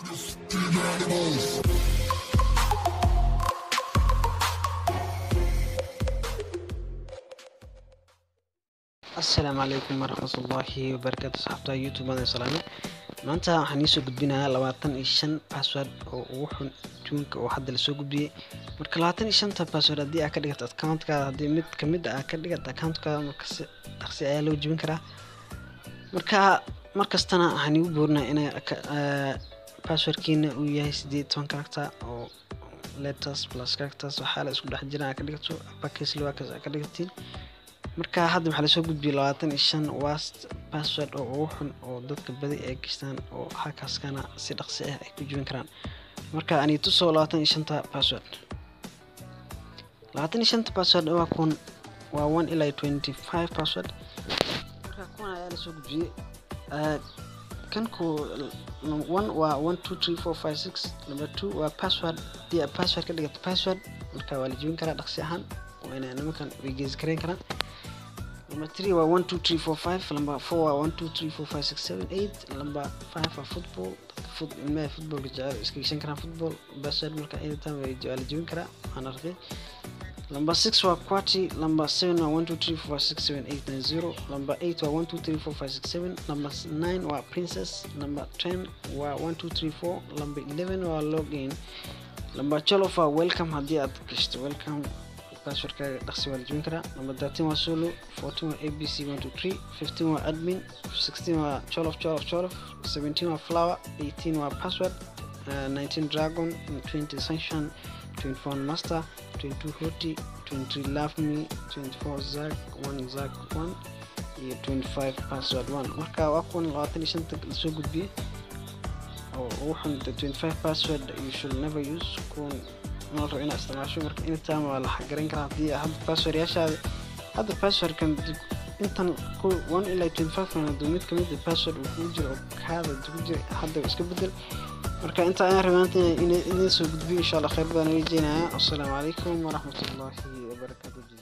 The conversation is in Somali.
asalaamu calaykum waraxmatullaahi wabarakaatu saxaabta youtube aan salaame maanta waxaan iisoo gudbinayaa labaatan iyo shan password oo ugu xun tuunka oo hadda lasoo gudbiyey marka labaatan iyo shanta password haddii aa ka dhigato accountkaada haddii mid kamid a ka dhigato accountkaada markasi dhaqsi ayaa loo jebin karaa marka markastana waxaan igu boorinaa inay passwordkiina uu yahay sideed toban character oo letters plus characters waxaa la isku dhex jira aa ka dhigato uppercase lowercase aa ka dhigatiin marka hadda waxaa lasoo gudbiyey labaatan iyo shan wast password oo ugu xun oo dadka badi ay gashtaan oo hakaskana si dhaqsi ah ay ku jibin karaan marka ani tusoo labaatan iyo shanta password labaatan iyo shanta password waa kun waa one ilaa twenty five password marka kuwan ayaa lasoo gudbiyey kanku one waa one two three four five six number two waa password hadii aa password ka dhigato password marka waa la jibin karaa dhaqsi ahaan waana nimankan way geesi karayn karaan number three waa one two three four five number four waa one two three four five six seven eight number five waa football foot ilmaha footballka jecel iska geshan karaan football password marka anytime way waa la jebin karaa waxaan arkay number six waa quati number seven waa one two three four six seven eight nine zero number eight waa one two three four five six seven number nine waa princess number ten waa one two three four number eleven waa login number twelve waa welcome haddii aad gashto welcome passwordkaaga dhaqsi waa la jebin karaa number thirteen waa solo fourteen waa abc one two three fifteen waa admin sixteen waa cholof cholof cholof seventeen waa flower eighteen waa password uh, nineteen dragon twenty sunshine twenty four master twenty two hoti twenty three love me twenty four zag one zag one iyo twenty five password one marka waa kuwan labaatan iyo shanta lasoo gudbiyey oo ugu xun twenty five password you should never use kuwan mal rabo inaad isticmaasho marka anytime waa la xagaran karaa haddii hadda password yaashaada hadda passwordkan intan one ilaa twenty five kan hadduu mid kamid a password uu kugu jiro oo kaada kugu jira hadda iska bedel marka inta ayaan rabaanta inay idin soo gudbiyo insha allah khayr badan weyjeenaya assalaamu calaykum waraxmatullaahi wabarakaatu